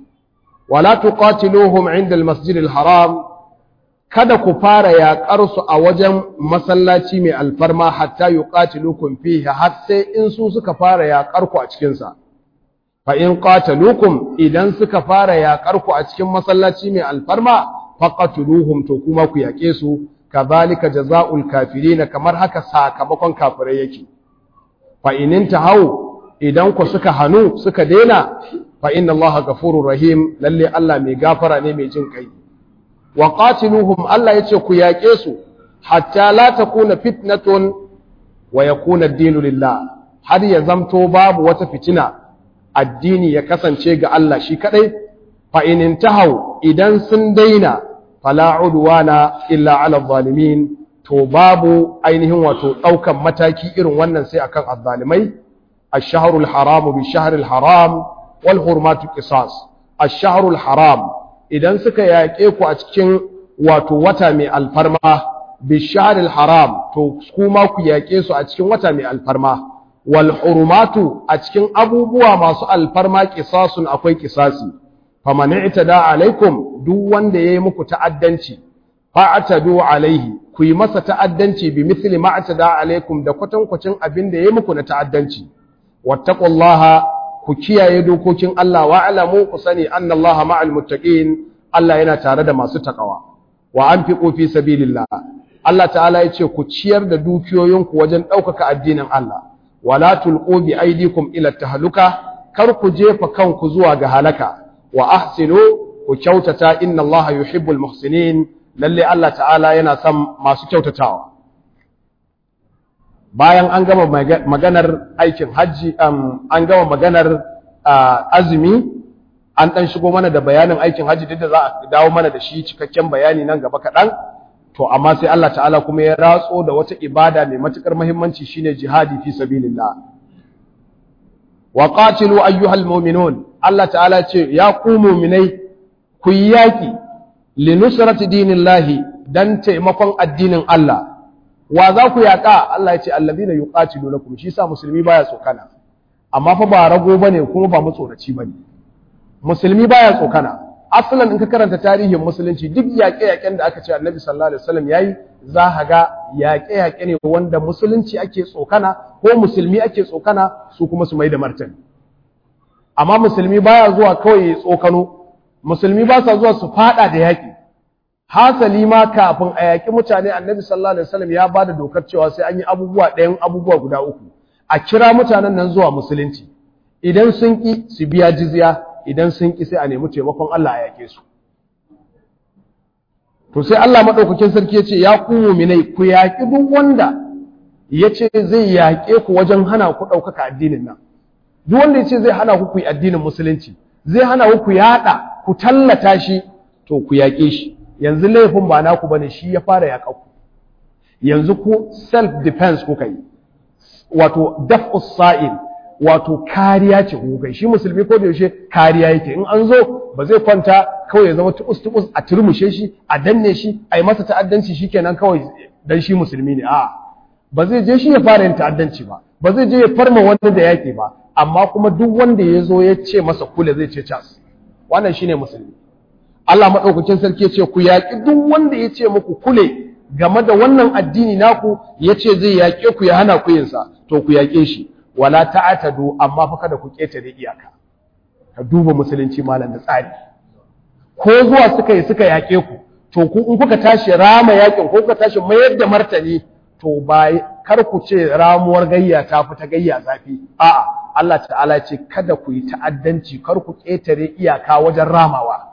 wala tuqatiluhum inda al-masjid al-haram kada ku fara yaƙar su a wajen masallaci mai alfarma hatta yuqatilukum fihi har sai in su suka fara yaƙar ku a cikin sa fa in qataluukum idan suka fara yaƙar ku a cikin masallaci mai alfarma faqatuluhum to kuma ku yaƙe su kazalika jazaa'ul kafirin kamar haka sakamakon kafirai yake fa inin hau idan ku suka hanu suka dena fa inna allaha ghafurur rahim lalle Allah mai gafara ne mai jin kai wa qatiluhum Allah yace ku yaƙe su hatta la takuna fitnatun wa yakuna ad-dinu lillah har ya zamto babu wata fitina addini ya kasance ga Allah shi kadai fa inin hau idan sun daina fala udwana illa ala zalimin to babu ainihin wato daukan mataki irin wannan sai akan azzalimai ash-shahrul haram bi shahril haram wal hurmatu qisas ash-shahrul haram idan suka yaƙe ku a cikin wato wata mai alfarma bi shahril haram to kuma ku yaƙe su a cikin wata mai alfarma wal hurmatu a cikin abubuwa masu alfarma qisasun akwai qisasi faman i'tada alaikum duk wanda yayi muku ta'addanci fa'tadu alaihi ku yi masa ta'addanci bi mithli ma atada alaikum da kwatankwacin abin da yayi muku na ta'addanci wattaqullaha ku kiyaye dokokin Allah wa alamu ku sani annallaha ma'al muttaqin Allah yana tare da masu takawa wa anfiqu fi sabilillah Allah ta'ala yace ku ciyar da dukiyoyinku wajen ɗaukaka addinin Allah wala tulqu bi aydikum ila tahluka kar ku jefa kanku zuwa ga halaka wa ahsinu ku kyautata inna Allah yuhibbul muhsinin lalle Allah ta'ala yana son masu kyautatawa bayan an gama maganar aikin hajji an gama maganar azumi an dan shigo mana da bayanin aikin hajji duk da za a dawo mana da shi cikakken bayani nan gaba kaɗan to amma sai Allah ta'ala kuma ya ratso da wata ibada mai matukar muhimmanci shine jihadi fi sabilillah wa qatilu ayyuhal mu'minun Allah ta'ala ce ya ku mu'minai ku yi yaki li nusrati dinillahi dan taimakon addinin Allah wa za ku yaka Allah ya ce allazina yuqatilunakum shi sa musulmi baya tsokana amma fa ba rago bane kuma ba mutsoraci bane musulmi baya tsokana asalan in ka karanta tarihin musulunci duk yaƙe-yaƙen da aka ce annabi sallallahu alaihi wasallam yayi za ka ga yaƙe-yaƙe ne wanda musulunci ake tsokana ko musulmi ake tsokana su kuma su mai da martani amma musulmi baya zuwa kawai ya tsokano musulmi ba sa zuwa su fada da yaƙi hasali ma kafin a yaƙi mutane annabi sallallahu alaihi wasallam ya bada dokar cewa sai an yi abubuwa ɗayan abubuwa guda uku a kira mutanen nan zuwa musulunci idan sun ƙi su biya jizya idan sun ƙi sai a nemi taimakon Allah a yaƙe su to sai Allah maɗaukakin sarki ya ce ya ku muminai ku yaƙi duk wanda ya ce zai yaƙe ku wajen hana ku ɗaukaka addinin nan duk wanda ya ce zai hana ku ku yi addinin musulunci zai hana ku ku yaɗa ku tallata shi to ku yaƙe shi yanzu laifin ba naku bane shi ya fara yaƙa ku yanzu ku self defense kuka yi wato daf'us sa'il wato kariya ce gogai shi musulmi ko da yaushe kariya yake in an zo ba zai kwanta kawai ya zama tubus tubus a turmushe shi a danne shi a yi masa ta'addanci shikenan kawai dan shi musulmi ne a'a ba zai je shi ya fara yin ta'addanci ba ba zai je ya farma wanda da yaƙi ba amma kuma duk wanda ya zo ya ce masa kule zai ce cas wannan shine musulmi Allah maɗaukakin sarki ya ce ku yaƙi duk wanda ya ce muku kule game da wannan addini naku ya ce zai yaƙe ku ya hana ku yinsa to ku yaƙe shi wala ta'atadu amma fa kada ku ƙetare iyaka ka duba musulunci malam da tsari ko zuwa suka yi suka yaƙe ku to ku in kuka tashi rama yaƙin ko kuka tashi mayar da martani to ba kar ku ce ramuwar gayya ta fi ta gayya zafi a'a Allah ta'ala ce kada ku yi ta'addanci kar ku ƙetare iyaka wajen ramawa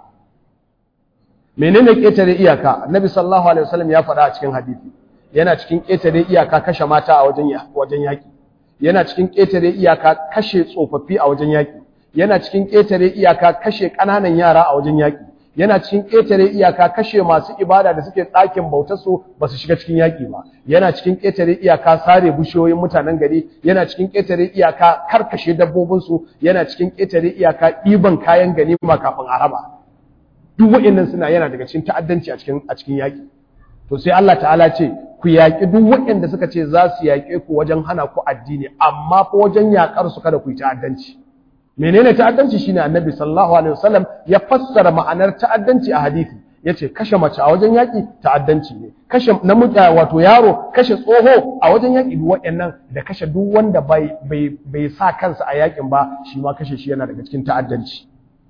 menene ƙetare iyaka annabi sallallahu alaihi wasallam ya faɗa a cikin hadisi yana cikin ƙetare iyaka kashe mata a wajen wajen yaki yana cikin ƙetare iyaka kashe tsofaffi a wajen yaki yana cikin ƙetare iyaka kashe ƙananan yara a wajen yaki yana cikin ƙetare iyaka kashe masu ibada da suke ɗakin bautarsu ba su shiga cikin yaƙi ba yana cikin ƙetare iyaka sare bishiyoyin mutanen gari yana cikin ƙetare iyaka karkashe dabbobinsu yana cikin ƙetare iyaka ɗiban kayan ganima kafin a raba duk waɗannan suna yana daga cikin ta'addanci a cikin a cikin yaƙi to sai Allah ta'ala ce ku yaƙi duk waɗanda suka ce za su yaƙe ku wajen hana ku addini amma fa wajen yaƙar su kada ku yi ta'addanci menene ta'addanci shine annabi sallallahu alaihi wasallam ya fassara ma'anar ta'addanci a hadisi yace kashe mace a wajen yaki ta'addanci ne kashe namiji wato yaro kashe tsoho a wajen yaki duk waɗannan da kashe duk wanda bai bai bai sa kansa a yakin ba shi ma kashe shi yana daga cikin ta'addanci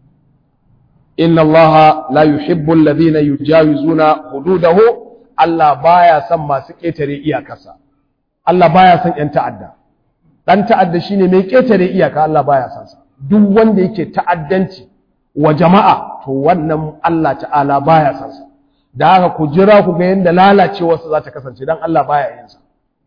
inna allaha la yuhibbu alladhina yujawizuna hududahu Allah baya son masu ketare iyakarsa Allah baya son yan ta'adda dan ta'adda shine mai ketare iyaka Allah baya son sa duk wanda yake ta'addanci wa jama'a to wannan Allah ta'ala baya san sa da haka ku jira ku ga yanda lalacewar sa za ta kasance dan Allah baya yin sa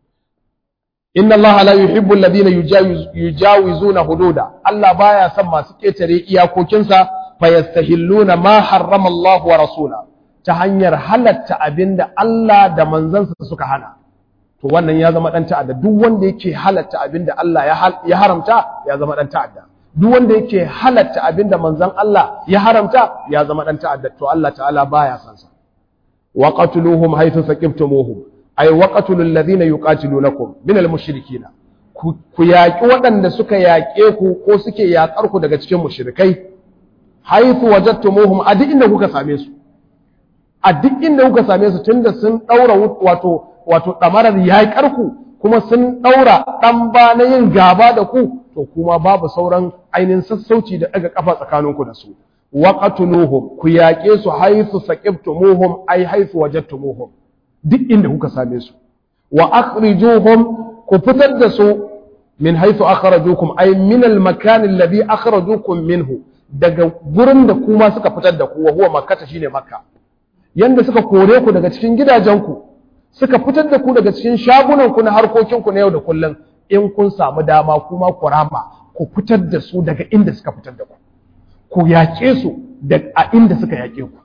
inna Allah la yuhibbu alladhina yujawizuna hududa Allah baya son masu ketare iyakokin sa fayastahilluna ma harrama Allah wa rasula ta hanyar halatta abinda Allah da manzansa suka hana to wannan ya zama dan ta'adda duk wanda yake halatta abinda Allah ya haramta ya zama dan ta'adda duk wanda yake halatta abinda manzon Allah ya haramta ya zama dan ta'adda to Allah ta'ala baya san sa wa qatluhum haythu saqibtumuhum ay wa qatlul ladhina yuqatilunakum min al mushrikina ku yaki waɗanda suka yaƙe ku ko suke yaƙar ku daga cikin mushrikai haythu wajadtumuhum a duk inda kuka same su a duk inda kuka same su tunda sun daura wato wato damarar yaƙar ku kuma sun daura dan ba na yin gaba da ku to kuma babu sauran ainihin sassauci da daga kafa tsakaninku da su wa qatluhum ku yaƙe su haythu saqibtumuhum ay haythu wajadtumuhum duk inda kuka same su wa akhrijuhum ku fitar da su min haythu akhrajukum ay min al makan alladhi akhrajukum minhu daga gurin da kuma suka fitar da ku wa huwa makkah shine makka yanda suka kore ku daga cikin gidajenku suka fitar da ku daga cikin shagunanku na harkokinku na yau da kullum in kun samu dama kuma ku rama ku fitar da su daga inda suka fitar da ku ku yaƙe su da a inda suka yaƙe ku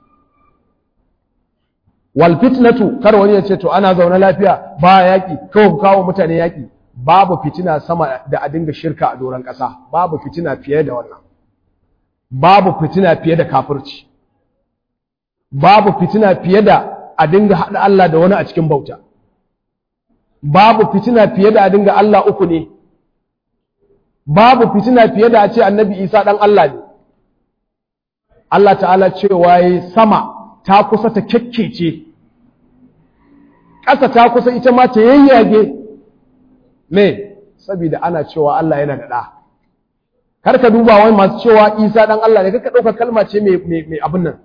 wal fitnatu kar wani ya ce to ana zaune lafiya ba yaƙi kawai ku kawo mutane yaƙi babu fitina sama da a dinga shirka a doron ƙasa babu fitina fiye da wannan babu fitina fiye da kafirci babu fitina fiye da a dinga haɗa Allah da wani a cikin bauta babu fitina fiye da a dinga Allah uku ne babu fitina fiye da a ce annabi Isa ɗan Allah ne Allah ta'ala cewa yi sama ta kusa ta kyakkece ƙasa ta kusa ita ma ta yayyage me saboda ana cewa Allah yana da ɗa kar ka duba wani masu cewa Isa ɗan Allah ne kaka ɗauka kalma ce mai abin nan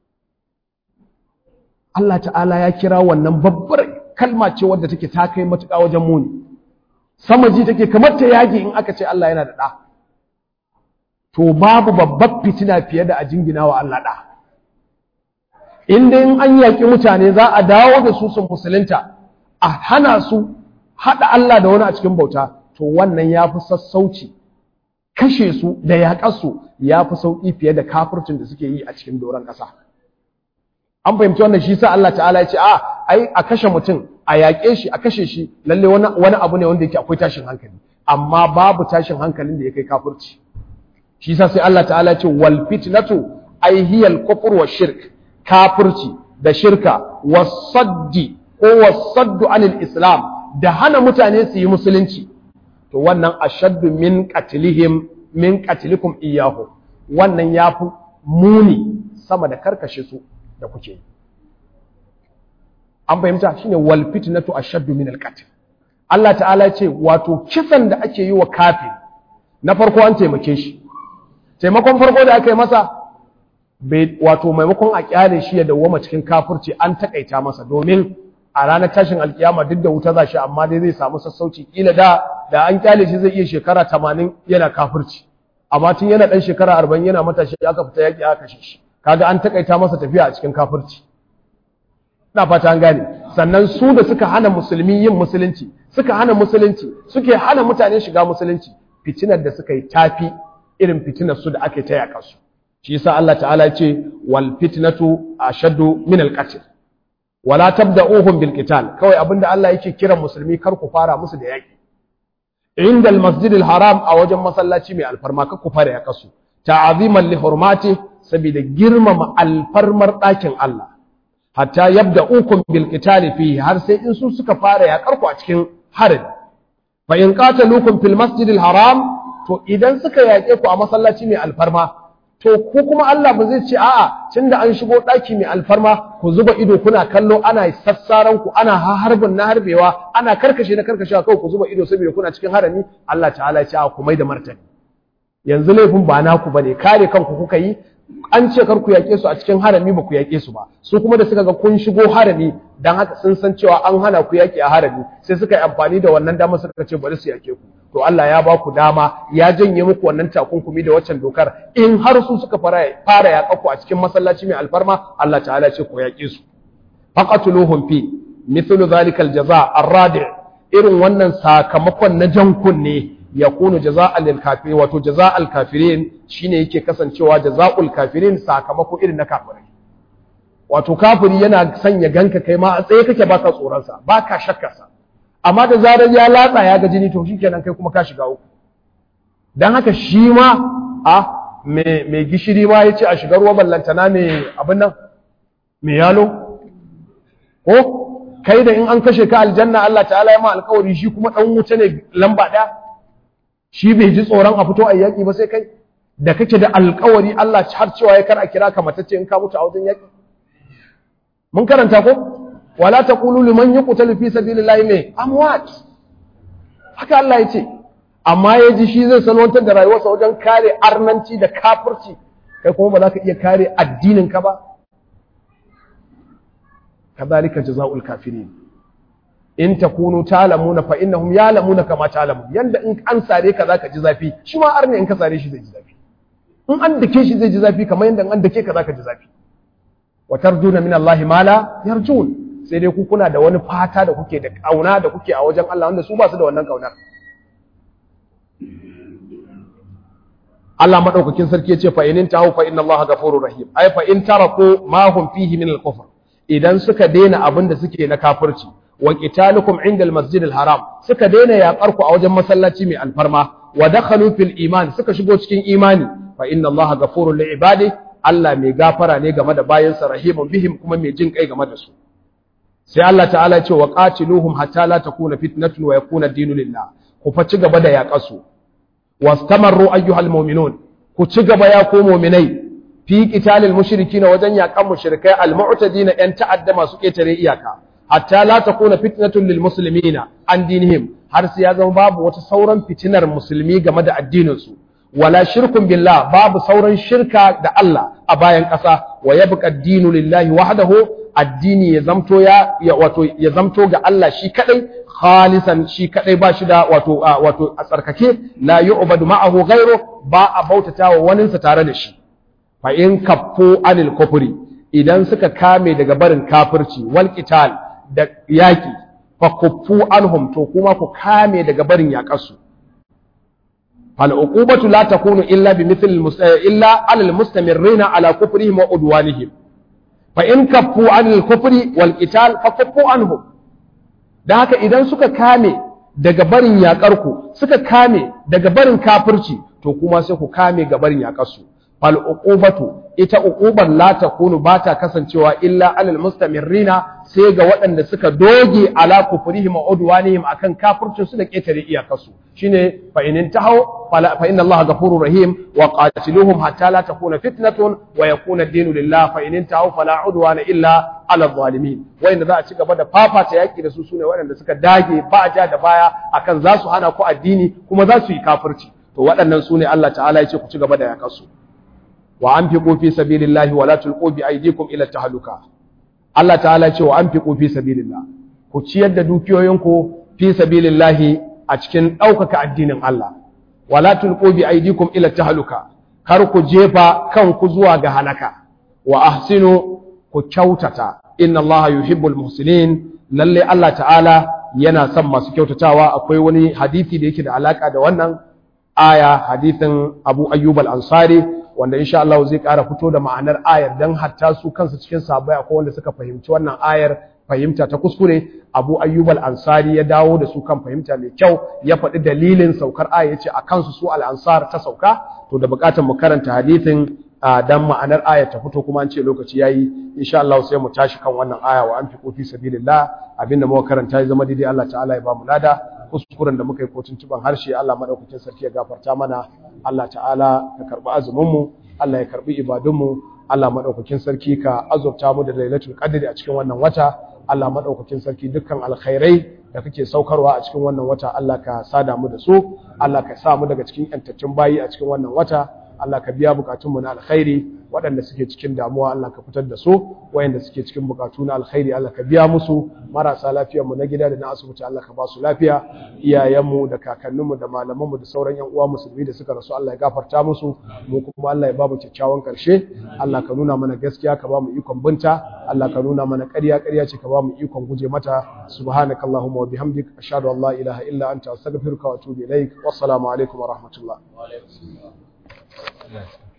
Allah ta'ala ya kira wannan babbar kalma ce wadda take ta kai matuƙa wajen muni sama ji take kamar ta yage in aka ce Allah yana da ɗa to babu babbar fitina fiye da a jingina wa Allah ɗa in dai in an yaƙi mutane za a dawo da su sun musulunta a hana su haɗa Allah da wani a cikin bauta to wannan ya fi sassauci kashe su da yaƙarsu ya fi sauƙi fiye da kafircin da suke yi a cikin doron ƙasa. an fahimci wannan shi sa Allah ta'ala ya ce a ai a kashe mutum a yaƙe shi a kashe shi lalle wani wani abu ne wanda yake akwai tashin hankali amma babu tashin hankalin da ya kai kafirci shi yasa sai Allah ta'ala ya ce wal fitnatu ay hiya al kufr wa shirk kafirci da shirka wasaddi ko wasaddu anil islam da hana mutane su yi musulunci to wannan ashaddu min qatlihim min qatlikum iyyahu wannan yafi muni sama da karkashe su da kuke yi an fahimta shine wal fitnatu ashaddu min al qatl Allah ta'ala ce wato kisan da ake yi wa kafin na farko an taimake shi taimakon farko da aka yi masa wato maimakon a kyale shi ya dawwama cikin kafirci an takaita masa domin a ranar tashin alkiyama duk da wuta za shi amma dai zai samu sassauci kila da da an kyale shi zai iya shekara tamanin yana kafirci amma tun yana dan shekara arba'in yana matashi aka fita yaki aka kashe shi kaga an takaita masa tafiya a cikin kafirci ina fata an gane sannan su da suka hana musulmi yin musulunci suka hana musulunci suke hana mutane shiga musulunci fitinar da suka yi tafi irin fitinar su da ake ta yaƙa su shi yasa Allah ta'ala ce wal fitnatu ashaddu min al qatl wala tabda'uhum bil qital kawai abinda Allah yake kiran musulmi kar ku fara musu da yaki inda al masjid al haram a wajen masallaci mai alfarma kar ku fara yaƙa su ta'aziman li hurmati saboda girmama alfarmar ɗakin Allah hatta yabda'ukum bil qital fihi har sai in su suka fara yaƙar ku a cikin harin fa in qataluukum fil masjid al haram to idan suka yaƙe ku a masallaci mai alfarma to ku kuma Allah ba zai ce a'a tunda an shigo ɗaki mai alfarma ku zuba ido kuna kallo ana sassaran ku ana harbin na harbewa ana karkashe na karkashewa kawai ku zuba ido saboda kuna cikin harami Allah ta'ala ya ce a ku mai da martani yanzu laifin ba naku bane kare kanku kuka yi an ce kar ku yaƙe su a cikin harami ba ku yaƙe su ba su kuma da suka ga kun shigo harami dan haka sun san cewa an hana ku yaƙi a harami sai suka yi amfani da wannan dama suka ce bari su yaƙe ku to Allah ya ba ku dama ya janye muku wannan takunkumi da waccan dokar in har su suka fara fara yaƙa ku a cikin masallaci mai alfarma Allah ta'ala ce ku yaƙe su faqatuluhum fi mithlu zalika aljaza arradi irin wannan sakamakon na jan kunne yakunu jaza'an lil kafirin wato jaza'al kafirin shine yake kasancewa jaza'ul kafirin sakamako irin na kafirai wato kafiri yana sanya ganka kai ma a tsaye kake baka tsoron sa baka shakkar sa amma da zarar ya latsa ya ga jini to shikenan kai kuma ka shiga uku dan haka shi ma a me me gishiri ma yace a shiga ruwa ballantana me abin nan me yalo ko kai da in an kashe ka aljanna Allah ta'ala ya ma alƙawari shi kuma dan wuta ne lamba ɗaya shi bai ji tsoron a fito a yaƙi ba sai kai da kake da alƙawari Allah har cewa ya kar a kira ka matacce in ka mutu a wajen yaƙi mun karanta ko wala taqulu liman yuqtalu fi sabilillahi me amwat haka Allah ya ce amma ya ji shi zai salwantar da rayuwarsa wajen kare arnanci da kafirci kai kuma ba za ka iya kare addinin ka ba kadhalika jazaa'ul kafirin in takunu ta'lamuna fa innahum ya'lamuna kama ta'lamun yanda in an sare ka zaka ji zafi shi ma arne in ka sare shi zai ji zafi in an dake shi zai ji zafi kamar yanda an dake ka zaka ji zafi wa tarjuna min Allah ma la yarjun sai dai ku kuna da wani fata da kuke da kauna da kuke a wajen Allah wanda su ba su da wannan kaunar Allah madaukakin sarki ya ce fa in tahu fa inna Allah ghafurur rahim ai fa in taraku ma hum fihi min al-kufr idan suka daina abin da suke na kafirci wa qitalukum inda al-masjid al-haram suka daina yaƙar ku a wajen masallaci mai alfarma wa dakhalu fil iman suka shigo cikin imani fa inna Allah ghafurur li ibadi Allah mai gafara ne game da bayansa rahimun bihim kuma mai jin kai game da su sai Allah ta'ala ya ce wa qatiluhum hatta la takuna fitnatun wa yakuna ad-dinu lillah ku fa ci gaba da yaƙar su wastamarru ayyuhal mu'minun ku ci gaba ya ku mu'minai fi qitalil mushrikin wajen yaƙan mushrikai al-mu'tadina yan ta'adda masu ketare iyaka hatta la takuna fitnatun lil muslimina an dinihim har sai ya zama babu wata sauran fitinar musulmi game da addinin su wala shirkun billah babu sauran shirka da Allah a bayan ƙasa wa yabqa ad-dinu lillahi wahdahu addini ya zamto ya wato ya zamto ga Allah shi kadai khalisan shi kadai ba shi da wato wato a tsarkake la yu'badu ma'ahu ghayru ba a bautatawa waninsa tare da shi fa in kaffu anil kufri idan suka kame daga barin kafirci wal qital da yaki fa kuffu anhum to kuma ku kame daga barin yaƙarsu fal uqubatu la takunu illa bi mithl illa alal mustamirrina ala kufrihim wa udwanihim fa in kaffu anil kufri wal qital fa kuffu anhum dan haka idan suka kame daga barin yakar ku suka kame daga barin kafirci to kuma sai ku kame ga barin yakar su fal uqubatu ita uqubar la takunu bata kasancewa illa alal mustamirrina sai ga waɗanda suka doge ala kufrihim wa udwanihim akan kafircin su da ketare iyakarsu shine fa in tahaw fa inna allaha ghafurur rahim wa qatiluhum hatta la takuna fitnatun wa yakuna ad-dinu lillah fa in tahaw fala udwana illa ala zalimin wanda za a ci gaba da fafata yaki da su sune waɗanda suka dage ba ja da baya akan za su hana ku addini kuma za su yi kafirci to waɗannan sune Allah ta'ala ya ce ku ci gaba da yakarsu wa anfiqu fi sabilillahi wa la tulqu bi aydikum ila tahluka Allah ta'ala ce wa anfiqu fi sabilillah ku ciyar da dukiyoyinku fi sabilillahi a cikin ɗaukaka addinin Allah wa la tulqu bi aydikum ila tahluka kar ku jefa kanku zuwa ga halaka wa ahsinu ku kyautata inna Allah yuhibbul muhsinin lalle Allah ta'ala yana son masu kyautatawa akwai wani hadisi da yake da alaka da wannan aya hadisin Abu Ayyub al-Ansari wanda insha Allah zai ƙara fito da ma'anar ayar dan hatta su kansu cikin sahabbai akwai wanda suka fahimci wannan ayar fahimta ta kuskure Abu Ayyub al-Ansari ya dawo da su kan fahimta mai kyau ya faɗi dalilin saukar aya yace a kansu su al-Ansar ta sauka to da buƙatar mu karanta hadisin dan ma'anar ayar ta fito kuma an ce lokaci yayi insha Allah sai mu tashi kan wannan aya wa anfiqu fi sabilillah abinda muka karanta ya zama daidai Allah ta'ala ya ba mu lada kuskuren da muka yi kotun tuban harshe Allah madaukakin sarki ya gafarta mana Allah ta'ala ka karbi azumin mu Allah ya karbi ibadun mu Allah madaukakin sarki ka azurta mu da lailatul qadri a cikin wannan wata Allah madaukakin sarki dukkan alkhairai da kake saukarwa a cikin wannan wata Allah ka sada mu da su Allah ka sa mu daga cikin yantaccen bayi a cikin wannan wata Allah ka biya bukatunmu na alkhairi waɗanda suke cikin damuwa Allah ka fitar da su wayanda suke cikin bukatu na alkhairi Allah ka biya musu marasa lafiyarmu na gida da na asibiti Allah ka ba su lafiya iyayenmu da kakanninmu da malamanmu da sauran yan uwa musulmi da suka rasu Allah ya gafarta musu mu kuma Allah ya ba mu kyakkyawan karshe Allah ka nuna mana gaskiya ka ba mu ikon binta Allah ka nuna mana ƙarya ƙarya ce ka ba mu ikon guje mata subhanakallahumma wa bihamdik ashhadu an la ilaha illa anta astaghfiruka wa atubu ilaik wassalamu alaikum wa rahmatullah Yes.